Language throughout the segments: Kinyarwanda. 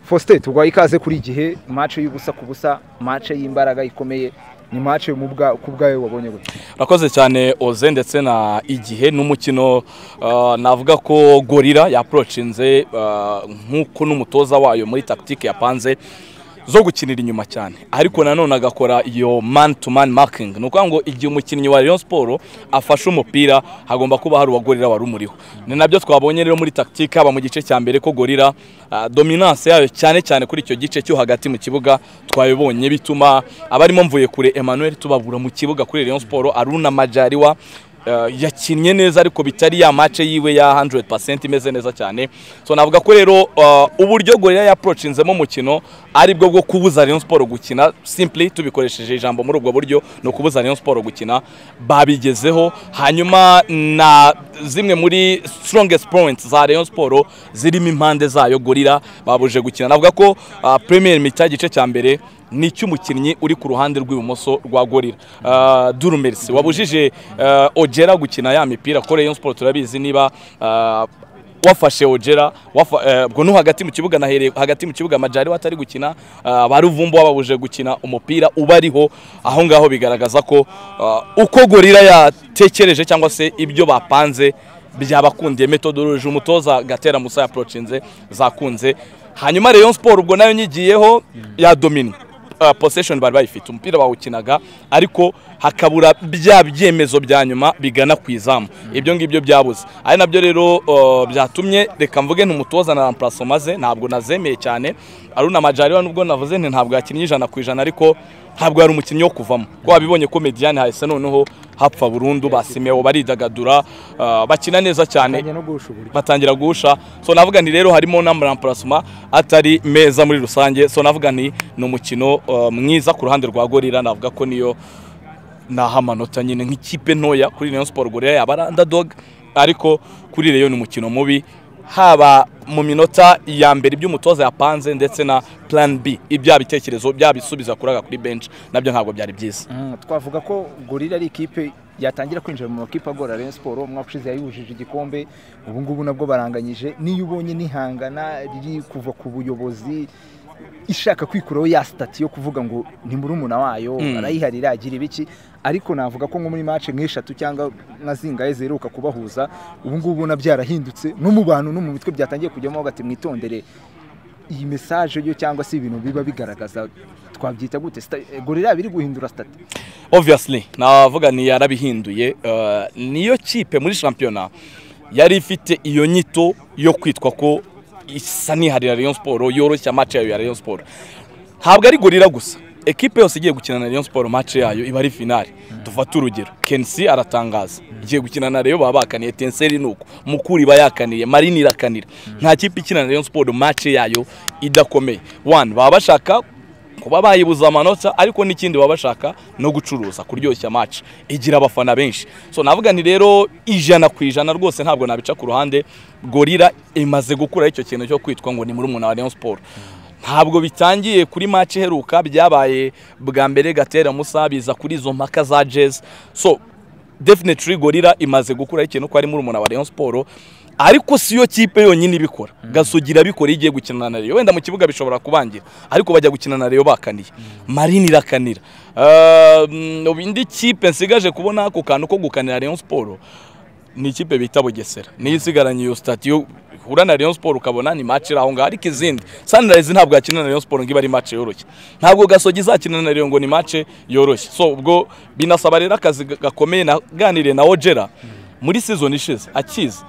Faustin turwaye ikaze kuri igihe mace y'ubusa ku busa mace y'imbaraga ikomeye ni mace ku bwayo wabonye gutya urakoze cyane oze ndetse na igihe n'umukino navuga ko gorira yaporocinze nk'uko n'umutoza wayo muri takitike yapanze zo gukinira inyuma cyane ariko nanone agakora iyo man to man makingi ni ukuvuga ngo igihe umukinnyi wa Rayon siporo afashe umupira hagomba kuba hari uwagorira wari umuriho ni nabyo twabonye rero muri takitike haba mu gice cya mbere ko gorira dominance yayo cyane cyane kuri icyo gice cyo hagati mu kibuga twabibonye bituma abarimo mvuye kure Emmanuel tubabura mu kibuga kuri Rayon siporo aruna majariwa yakinnye neza ariko bitari ya mace yiwe ya 100% imeze neza cyane so navuga ko rero uburyo gorira yaprocinzemo umukino ari bwo bwo kubuza Rayon Sport gukina simply tubikoresheje ijambo muri ubwo buryo no kubuza Rayon Sport gukina babigezeho hanyuma na zimwe muri strongest points za Rayon Sport zirimo impande zayo gorira babuje gukina navuga ko premier mita gice cya mbere ni icy'umukinnyi uri ku ruhande rw'ibumoso rwa gorira durumerisi wabujije ogera gukina ya mipira ko Rayon Sport turabizi niba wafashe ogera ubwo no hagati mu kibuga nahereye hagati mu kibuga amajari atari gukina baruvumbo babuje gukina umupira ubariho aho ngaho bigaragaza ko uko gorira yatekereje cyangwa se ibyo bapanze byabakundiye metodoloji umutoza gatera musa yaporocinze zakunze hanyuma Rayon Sport ubwo nayo nyigiyeho yadomina posesheni bari bayifite umupira bawukinaga ariko hakabura bya byemezo bya nyuma bigana ku izamu ibyo ngibyo byabuze ari nabyo rero byatumye reka mvuge ntumutoza na ramparaso maze ntabwo nazemeye cyane aruna majariwa nubwo navuze nti ntabwo yakinnye ijana ku ijana ariko ntabwo yari umukinnyi wo kuvamo ko wabibonye ko mediyani hahise noneho hapfa burundu basimewo baridagadura bakina neza cyane batangira guhusha so navuga ni rero harimo n'amaramparasoma atari meza muri rusange so navuga ni ni umukino mwiza ku ruhande rwa gorira navuga ko niyo naha amanota nyine nk'ikipe ntoya kuri Rayon siporo gorira yaba ari andadoga ariko kuri reyo ni umukino mubi haba mu minota ya mbere ibyo umutoza yapanze ndetse na plan b ibya bitekerezo byabisubiza kuraga kuri bench nabyo ntabwo byari byiza twavuga ko gorira ari ikipe yatangira kwinjira mu makipe agora Rayon Sport umwaka ushize yayujije igikombe ubu ngubu nabwo baranganyije niyo ubonye nihangana riri kuva ku buyobozi ishaka kwikuraho ya sitati yo kuvuga ngo ni murumuna wayo arayiharira agira ibiki ariko navuga ko nko muri mace nk'eshatu cyangwa nka zingahe ziheruka kubahuza ubu ngubu ubona byarahindutse no mu bantu no mu mitwe byatangiye kujyamo bati mwitondere iyi mesaje yo cyangwa se ibintu biba bigaragaza twabyita gute gorira biri guhindura sitati obviyasili navuga ni yarabihinduye niyo kipe muri shampiyona yari ifite iyo nyito yo kwitwa ko isa n'iharira Rayon Sport yoroshya match yayo ya Rayon Sport ntabwo ari gorira gusa ekipe yose igiye gukina na Rayon Sport match yayo iba ari finale dufate urugero Kensi aratangaza igiye gukina na Rayon baba bakaniye Tenseri nuko Mukuri iba yakaniye Marine irakanira nta kipe ikina na Rayon Sport match yayo idakomeye one baba bashaka kuba bayibuza amanota ariko n'ikindi baba bashaka no gucuruza kuryoshya match igira abafana benshi so navuga ni rero ijana ku ijana rwose ntabwo nabica ku ruhande gorira imaze gukura icyo kintu cyo kwitwa ngo ni muri umuntu wa Rayon Sport ntabwo bitangiye kuri match iheruka byabaye bwa mbere gatera musa biza kuri izo mpaka za jazz so definitely gorira imaze gukura ikintu ko ari muri umuntu wa Rayon Sport ariko siyo kipe yonyine ibikora gasogira abikora igiye gukina na Rayon wenda mu kibuga bishobora kubangira ariko bajya gukina na Rayon bakaniye Marine irakanira indi kipe nsigaje kubona ako kantu ko gukanira Rayon Sport ni ikipe bita Bugesera niyo isigaranye iyo stati yo uhura na Rayon Sport ukabona ni match iri aho ngaho ariko izindi Sunrise ntabwo yakina na Rayon Sport ngo iba ari match yoroshye ntabwo Gasogi izakina na Rayon ngo ni match yoroshye so ubwo binasaba rero akazi gakomeye naganiriye na Ojera muri season ishize akiza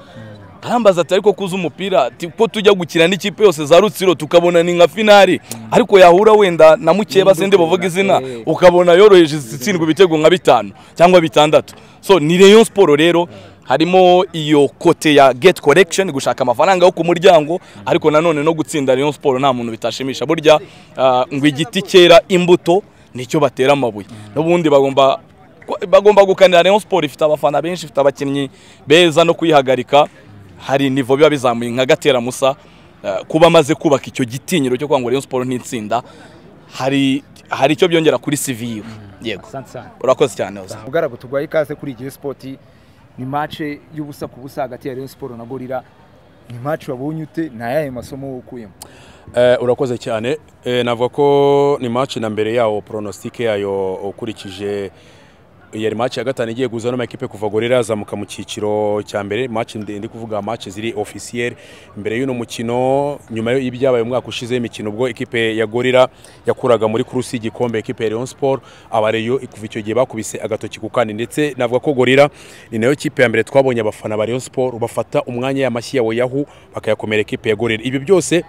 arambaza ati ariko kuza umupira ko tujya gukina n'ikipe yose za rutsiro tukabona ni nka finali ariko yahura wenda na mukeba sinde bavuga izina ukabona yoroheje itsindwa ibitego nka bitanu cyangwa bitandatu so ni Rayon Sport rero harimo iyo kote ya gate collection gushaka amafaranga yo ku muryango ariko nanone no gutsinda Rayon Sport nta muntu bitashimisha burya ngo igiti cyera imbuto nicyo batera amabuye n'ubundi bagomba bagomba gukanira Rayon Sport ifite abafana benshi ifite abakinnyi beza no kuyihagarika hari nivo biba bizamuye nka gatera musa kuba amaze kubaka icyo gitinyiro cyo kwangura Rayon Sport n'itsinda hari hari icyo byongera kuri CV yego urakoze cyane ugaragu turwaye ikaze kuri igihe sport ni mace y'ubusa ku busa hagati ya Rayon Sport na Gorira ni match wabonye ute ni ayahe masomo wukuyemo Eh, urakoze cyane Eh, navuga ko ni match na mbere yawo pronostic yayo ukurikije yari match ya gatanu igiye guza n'amakipe kuva gorira azamuka mu cyiciro cya mbere match ndi ndi kuvuga match ziri officiel mbere y'uno mukino nyuma y'ibyabaye mu mwaka ushize imikino ubwo ikipe ya gorira yakuraga muri kurusi y'igikombe ikipe ya Rayon Sport abareyo kuva icyo gihe bakubise agatoki ku kandi ndetse navuga ko gorira ni nayo kipe ya mbere twabonye abafana ba Rayon Sport bafata umwanya y'amashyi ya Oyahu bakayakomera ikipe ya gorira ibi byose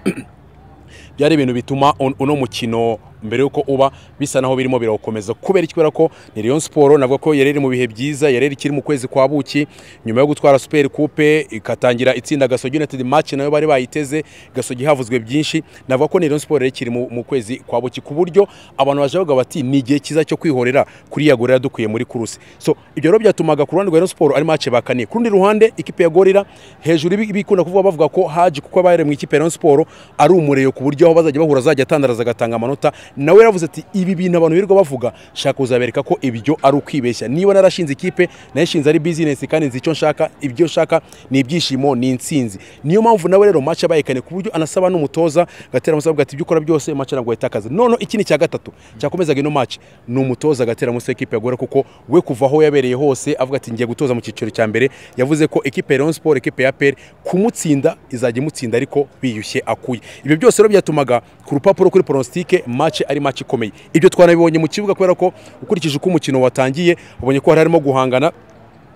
byari ibintu bituma un- uno mukino mbere yuko uba bisa naho birimo birawukomeza kubera iki kubera ko ni Rayon Sport navuga ko yari iri mu bihe byiza yari ikiri mu kwezi kwa buki nyuma yo gutwara Super Coupe ikatangira itsinda Gasogi United match nayo bari bayiteze Gasogi havuzwe byinshi navuga ko ni Rayon Sport yari ikiri mu, mu kwezi kwa buki ku buryo abantu baje bavuga bati ni igihe cyiza cyo kwihorera kuri yagorera dukwiye muri kuruse so ibyo rero byatumaga ku ruhande rwa Rayon Sport ari match bakaniye ku rundi ruhande ikipe ya Gorira hejuru ibi- ibikunda kuvuga bavuga ko Haji kuko abaye mu ikipe ya Rayon Sport ari umureyo ku buryo aho bazajya bahura azajya atandaraza agatanga amanota nawe yaravuze ati ibi bintu abantu birirwa bavuga shaka uzabereka ko ibyo ari ukwibeshya niba narashinze ikipe nayishinze ari bizinesi kandi nzi icyo nshaka ibyo nshaka ni ibyishimo ni insinzi niyo mpamvu nawe rero match abayekane ku buryo anasaba n'umutoza gatera amusaba ati ibyo ukora byose match ntabwo yitakaza none ikindi cya gatatu cyakomezaga ino match ni umutoza gatera musa ikipe ya Gorira kuko we kuva aho yabereye hose avuga ati ngiye gutoza mu cyiciro cya mbere yavuze ko ikipe ya Rayon Sport ikipe ya APR kumutsinda izajya imutsinda ariko biyushye akuye ibyo byose rero byatumaga ku rupapuro kuri pronostic match ari match ikomeye ibyo twanabibonye mu kibuga kubera ko ukurikije uko umukino watangiye ubonye ko hari harimo guhangana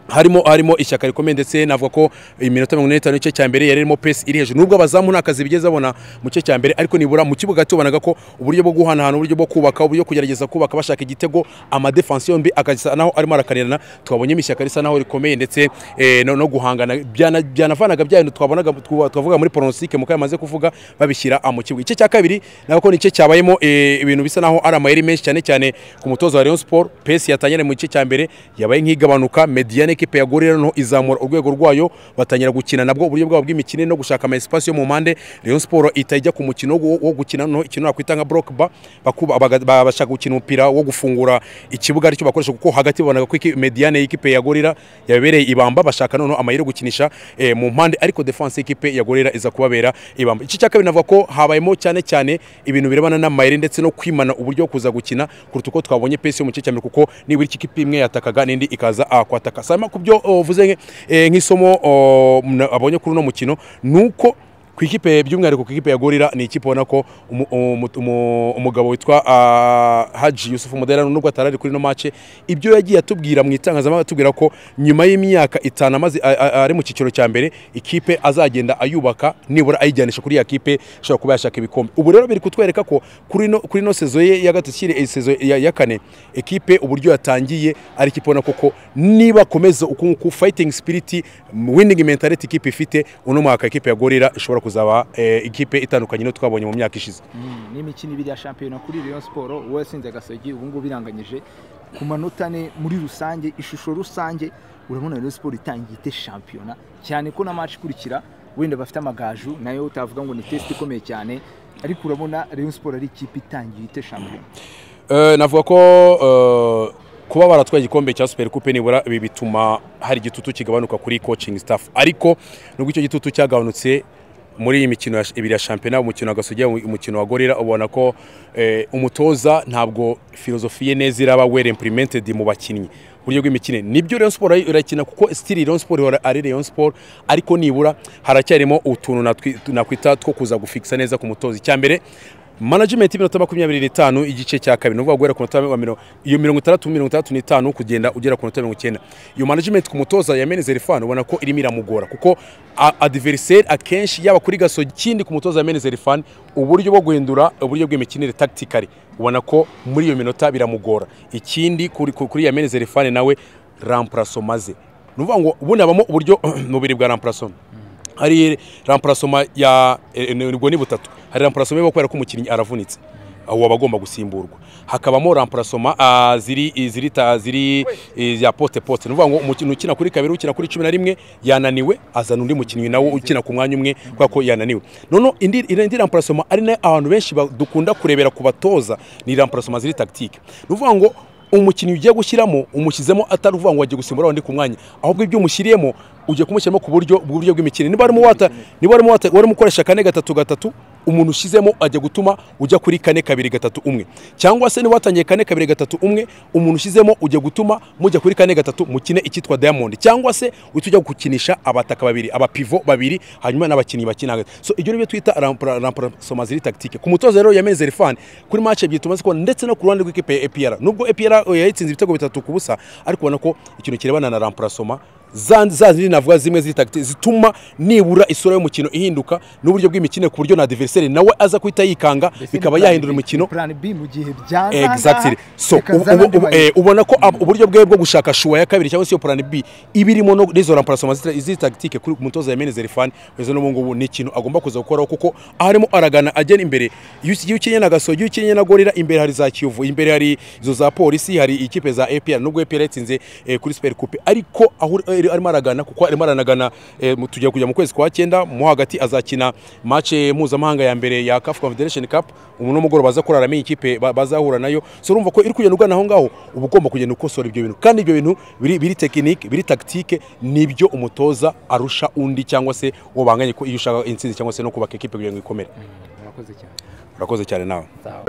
harimo harimo ishyaka rikomeye ndetse navuga ko iminota mirongo ine n'itanu igice cya mbere yari irimo pesi iri hejuru nubwo abazamu nta kazi bigeze babona mu gice cya mbere ariko nibura mu kibuga tubonaga ko uburyo bwo guhanahana uburyo bwo kubaka uburyo kugerageza kubaka bashaka igitego amadefensi yombi akasa naho arimo arakanirana twabonyemo ishyaka risa naho rikomeye ndetse eh, no, no guhangana byana- byanavanaga bya bintu twabonaga twa- twavuga muri pronostic mu kamaze kuvuga babishyira ah, mu kibuga igice cya kabiri navuga ko ni igice cyabayemo eh, ibintu bisa naho ari amayeri menshi cyane cyane ku mutoza wa Rayon Sport pesi yatangiranye mu gice cya mbere yabaye nk'igabanuka mediane ekipe ya gorira noneho izamura urwego rwayo batangira gukina nabwo uburyo bwabo bw'imikino no gushaka ama espace yo mu mpande Rayon Sport ihita ijya ku mukino wo wo gukina noneho ikintu nakwita nka block bar bakuba- baga- ba- bashaka gukina umupira wo gufungura ikibuga aricyo bakoresha kuko hagati babonaga ko iki- mediane y'ikipe ya gorira yabereye ibamba bashaka noneho amayeri yo gukinisha eh, mu mpande ariko defense y'ikipe ya gorira iza kubabera ibamba igice cya kabiri navuga ko habayemo cyane cyane ibintu birebana n'amayeri ndetse no kwimana uburyo bwo kuza gukina kuruta uko twabonye pesi yo mu gice cya mbere kuko nibura iki kipe imwe yatakaga n'indi ikaza ah, kwataka sama ku byo oh, uvuze nke- eh, nk'isomo oh, mna- abonye kuri uno mukino nuko ku ikipe by'umwihariko ku ikipe ya gorira ni ikipe ubona ko umu- umu- umu- umugabo witwa ah, haji yusufu muderano nubwo atari ari kuri ino mace ibyo yagiye atubwira mu itangazamakuru atubwira ko nyuma y'imyaka itanu amaze a- a- ari mu cyiciro cya mbere ikipe azagenda ayubaka nibura ayijyanisha kuri ya kipe ishobora kuba yashaka ibikombe ubu rero biri kutwereka ko kuri ino kuri ino sezo ye ya gatatu ikiri- iyi sezo ya, ya kane ekipe uburyo yatangiye ari ikipe ubona koko niba akomeza uku nguku fighting spirit winning mentality ikipe ifite uno mwaka ikipe ya gorira ishobora kuzaba eh, ikipe itandukanye n'iyo twabonye mu myaka ishize n'imikino ibiri ya shampiyona kuri Rayon Sport wowe watsinze agasogi ubu ngubu iranganyije ku manota ane muri rusange ishusho rusange urabona Rayon Sport itangiye ite shampiyona cyane ko na match ikurikira wenda bafite amagaju nayo utavuga ngo ni test ikomeye cyane ariko urabona Rayon Sport ari ikipe itangiye ite shampiyona Eh, navuga ko eh, kuba baratwaye igikombe cya super coupe nibura ibi bituma hari igitutu kigabanuka kuri coaching staff ariko nubwo icyo gitutu cyagabanutse muri iyi mikino ya- ibiri ya shampiyona umukino wa gasogi umukino wa gorira ubona ko eh, umutoza ntabwo filozofi ye neza iraba well implemented mu bakinnyi uburyo bw'imikino nibyo Rayon Sport irakina kuko still Rayon Sport ihora ari Rayon Sport ariko nibura haracyarimo utuntu natwi- nakwita two kuza gufixa neza ku mutoza icya mbere management y'iminota makumyabiri n'itanu igice cya kabiri ni ukuvuga guhera ku minota wa mirongo iyo mirongo itandatu mirongo itandatu n'itanu kugenda ugera ku minota mirongo icyenda iyo management ku mutoza ya menezeri fani ubona ko irimo iramugora kuko a- adversary akenshi yaba kuri gaso ikindi ku mutoza ya menezeri fani uburyo bwo guhindura uburyo bw'imikinire tactically ubona ko muri iyo minota biramugora ikindi kuri, kuri ya menezeri fani nawe rampuraso maze ni ukuvuga ngo ubundi habamo uburyo mu bubiri bwa rampuraso hari ramparasoma ya eh, eh, ubwo ni butatu hari ramparasoma yo kubera ko umukinnyi aravunitse uwo aba agomba gusimburwa hakabamo ramparasoma ah, ziri ziri ta- ziri eh, ya pote pote ni ukuvuga ngo umukinnyi ukina kuri kabiri ukina kuri cumi na rimwe yananiwe azana undi mukinnyi nawe ukina ku mwanya umwe kubera ko yananiwe noneho indi indi ramparasoma ari nayo abantu benshi ba- dukunda kurebera ku batoza ni ramparasoma ziri tagitike ni ukuvuga ngo umukinnyi ugiye gushyiramo umushyizemo atari uvuga ngo wagiye gusimbura undi ku mwanya ahubwo ibyo umushyiriyemo ugiye kumushyiramo ku buryo bw'uburyo bw'imikino niba warimo wata niba warimo wata warimo ukoresha kane gatatu gatatu umuntu ushyizemo ajya gutuma ujya kuri kane kabiri gatatu umwe cyangwa se niba watangiye kane kabiri gatatu umwe umuntu ushyizemo ujya gutuma mujya kuri kane gatatu mukine icyitwa diamond cyangwa se uhita ujya gukinisha abataka babiri abapivo babiri hanyuma n'abakinnyi bakina hagati so ibyo nibyo twita rampasomaziri tactique ku mutoza rero ya menzeri fan kuri match ebyiri tumaze kubona ndetse no ku ruhande rw'ikipe ya APR nubwo APR yayitsinze ibitego bitatu ku busa ariko ubona ko ikintu kirebana na rampasoma za za zindi navuga zimwe zitagiti zituma nibura isura y'umukino ihinduka n'uburyo bw'imikino ku buryo na adversaire nawe aza kuhita yikanga bikaba yahindura umukino plan B mu gihe byanga exactly so ubu- ubu- eh, ubona ko ab- uburyo bwe bwo gushaka shuwa ya kabiri cyangwa se iyo plan B ibirimo no n'izo remplacement zita- z'izi tactique kuri umutoza ya Menezeri fan wezo n'ubu ngubu ni ikintu agomba kuza gukoraho kuko arimo aragana agera imbere iyo uki- iyo ukinnye na gasogi iyo ukinnye na gorira imbere hari za kiyovu imbere hari izo za polisi hari ikipe za APR nubwo APR yatsinze eh, kuri Super Coupe ariko aho eh, arimo aragana kuko arimo aranagana eh, mu- tugiye kujya mu kwezi kwa cyenda mu hagati azakina match eh, mpuzamahanga ya mbere ya CAF Confederation Cup umuntu mugoroba baza kurara amenye ikipe ba- bazahura nayo so urumva ko iri kugenda ugana aho ngaho uba ugomba kugenda ukosora ibyo bintu kandi ibyo bintu biri biri tekinike biri tactique nibyo umutoza arusha undi cyangwa se uwo banganye ko iyo ushaka intsinzi cyangwa se no kubaka ikipe kugira ngo ikomere murakoze cyane urakoze cyane nawe sawa